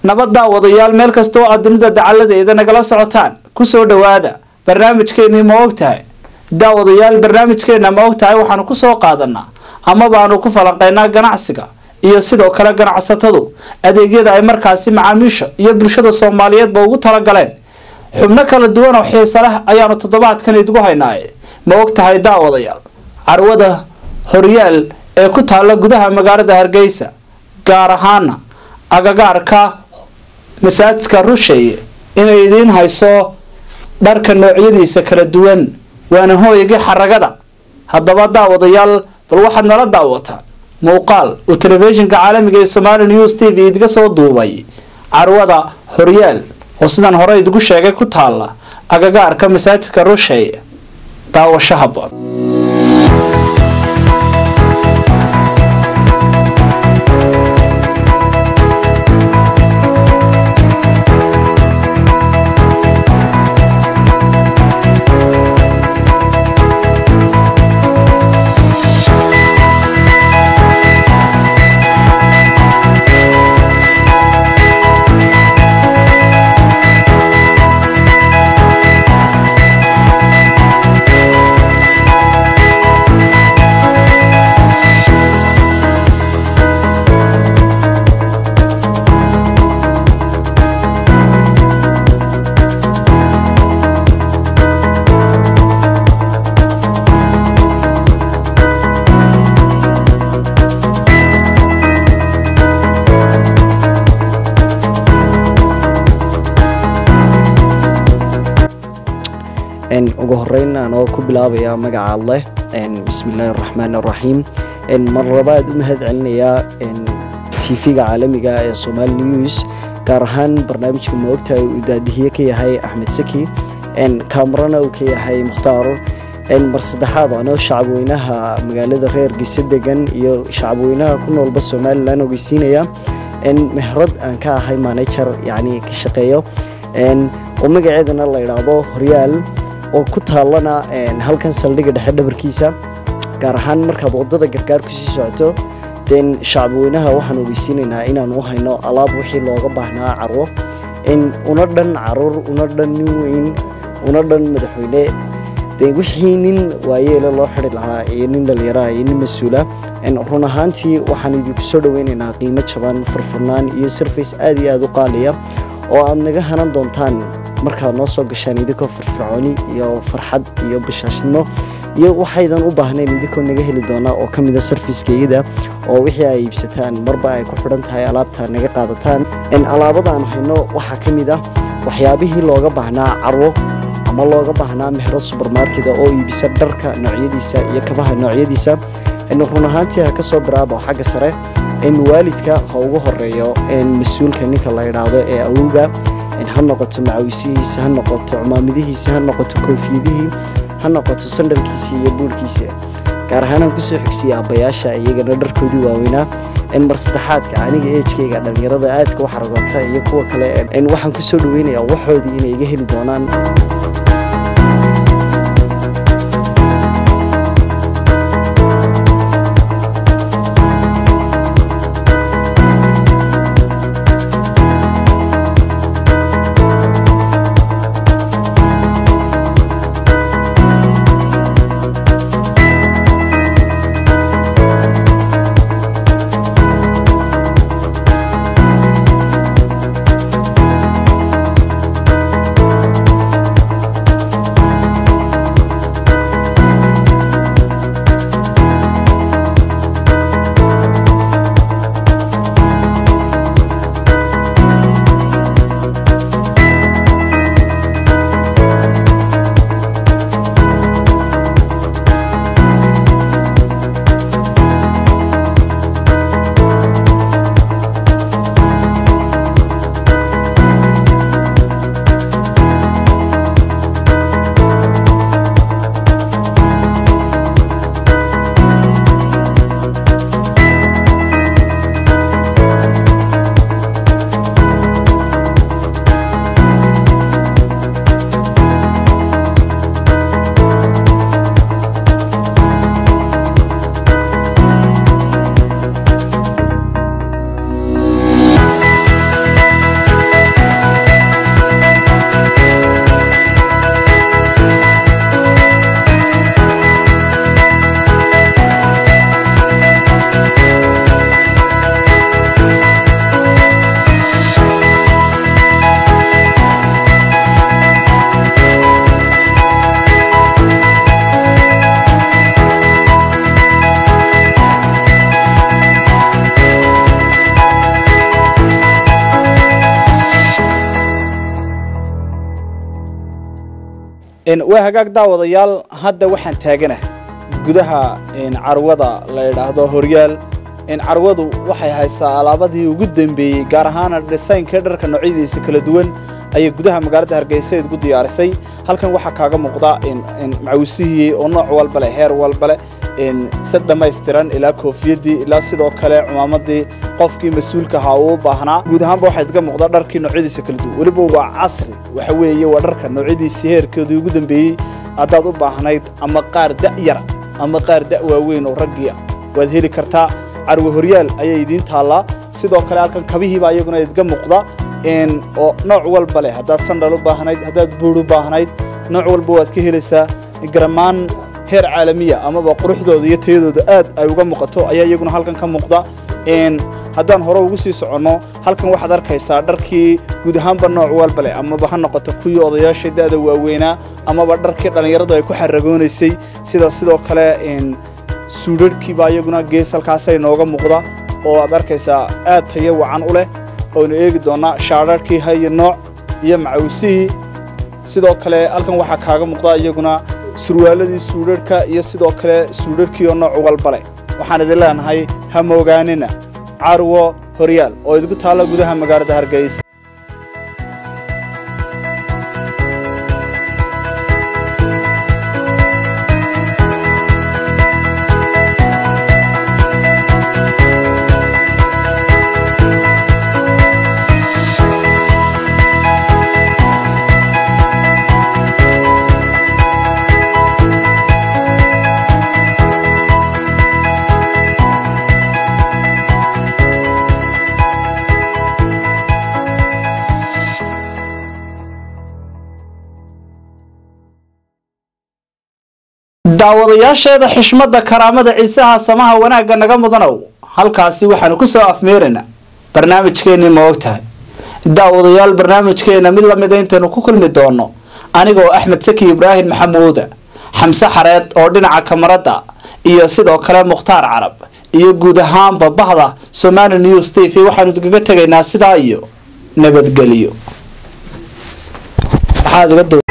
nabad daawadayaal meel kasta oo aad dunida dacaladeeda nagala socotaan kusoo dhawaada barnaamijkeenii ma og tahay daawadayaal barnaamijkeena ma og tahay waxaanu kusoo qaadanaa ama baanu ku falanqeynaa ganacsiga iyo sidoo kale ganacsatadu adeegyada ay markaasi macaamiisha iyo bulshada soomaaliyeedba ugu talagaleen xubno kala duwan oo xiisa leh ayaanu toddobaadkan idigu haynaaye ma og tahay daawadayaal carwada horyaal ee ku taalla gudaha magaalada hargeysa gaar ahaana agagaarka masaajidka rusheeye inay idiin hayso dharka noocyadiisa kala duwan waana hooygii xaragada haddaba daawadayaal bal waxaad nala daawataan muuqaal uu telefishinka caalamiga ee somali news t v idiga soo duubay carwada horyaal oo sidan hore idigu sheegay ku taalla agagaarka masaajidka rusheeye daawasho haboon ugu horeyn anoo ku bilaabaya magaca alleh bismillaahi araxmaan araxiim mar labaad u mahad celinayaa tv-ga caalamiga ee somali news gaar ahaan barnaamijka maogtahay uu daadihiye ka yahay axmed saki kaamarana uu ka yahay mukhtaar mar saddexaad anoo shacabweynaha magaalada reer geyse degan iyo shacabweynaha ku noolba somalilan ogeysiinaya mehrad aan ka ahay manager yani ka shaqeeyo oo magaceedana la idhaahdo horyaal oo ku taallana halkan saldhigga dhexe dhabarkiisa gaar ahaan markaad wadada gargaar kusii socoto den shacabweynaha waxaan ogeysiinaynaa inaan u hayno alaab wixii looga baahnaa carwo una dhan caruur una dhan nin weyn una dhan madaxweyne de wixii nin waayeele loo xidi lahaa iyo nin dhallinyaraha iyo nin mas-uula run ahaantii waxaan idinku soo dhaweynaynaa qiimo jaban furfurnaan iyo sarface aad iyo aad u qaaliya oo aad naga hanan doontaan markaad noo soo gashaan idinkoo firfircooni iyo farxad iyo bashaashnimo iyo waxaydan u baahnayn idinkoo naga heli doonaa oo ka mida sarfiskeyada oo wixii ay iibsataan marba ay ku xidhan tahay alaabta naga qaadataan alaabadaan hayno waxaa ka mid ah waxyaabihii looga baahnaa carwo ama looga baahnaa mehro subermarkeda oo iibisa dharka noocyadiisa iyo kabaha noocyadiisa run ahaantii ha ka soo biraabo xagga sare waalidka ha ugu horeeyo mas-uulka ninka la idhaahdo ee awowga ha noqoto macawisihiisa ha noqoto cumaamadihiisa ha noqoto koofiyadihii ha noqoto sandhalkiisa iyo buurhkiisa gaar ahaanaan kusoo xigsiya aabbayaasha iyagana dharkoodii waaweynaa mar saddexaadka aniga eejkayga dhallinyarada aadka u xaragoota iyo kuwa kale waxaan kusoo dhaweynayaa waxoodii inay iga heli doonaan waa hagaag daawadayaal hadda waxaan taaganah gudaha carwada la idhaahdo horyaal carwadu waxay haysaa alaabadii ugu dambeeyey gaar ahaana dhisaynka dharka noocyadiisa kala duwan ayay gudaha magaalada hargeysa ugu diyaarisay halkan waxaa kaaga muuqda macawisihii oo nooc walba leh heer walba leh si dhammaystiran ilaa koofiyadii ilaa sidoo kale cumaamadii qofkii mas-uulka ahaa uu u baahnaa guud ahaanba waxaa idga muuqda dharkii noocyadiisa kala duwan weliba waa casri waxa weeye waa dharka noocyadiisii heerkoodii ugu dambeeyey haddaad u baahnayd ama qaar da'yara ama qaar da' waaweyn oo raggii ah waad heli kartaa carwo horyaal ayay idiin taallaa sidoo kale halkan kabihiiba iyaguna idga muuqda oo nooc walba leh haddaad sandhal u baahnayd haddaad buur u baahnayd nooc walba waad ka helaysaa garamaan heer caalamiya amaba quruxdooda iyo tayadooda aad ay uga muuqato ayaa iyaguna halkan ka muuqda haddaan hore ugu sii soconno halkan waxaad arkaysaa dharkii guud ahaanba nooc walba leh amaba ha noqoto kuwii odayaasha da'da waaweynaa amaba dharkii dhallinyaradu ay ku xaragoonaysay sida sidoo kale suudharhkiibaa iyaguna gees halkaasay nooga muuqda oo aad arkaysaa aad tayo wacan u leh oonu eegi doonnaa shaadharhkii hayo nooc iyo macawisihii sidoo kale halkan waxaa kaaga muuqda iyaguna surwaaladii suudharhka iyo sidoo kale suudharhkii oo nooc walba leh waxaan idin leenahay ha moogaanina carwo horyaal oo idinku taalla gudaha magaalada hargeysa daawadayaasheeda xishmadda karaamada ciisaha samaha wanaagga naga mudanow halkaasi waxaanu ku soo afmeeraynaa barnaamijkeennii ma og tahay daawadayaal barnaamijkeenna mid lamida intaynu ku kulmi doono anigoo axmed saki ibraahim maxamuuda xamse xareed oo dhinaca kamarada iyo sidoo kale mukhtaar carab iyo guud ahaanba bahda somali news t v waxaanu kaga tegaynaa sidaa iyo nabadgelyo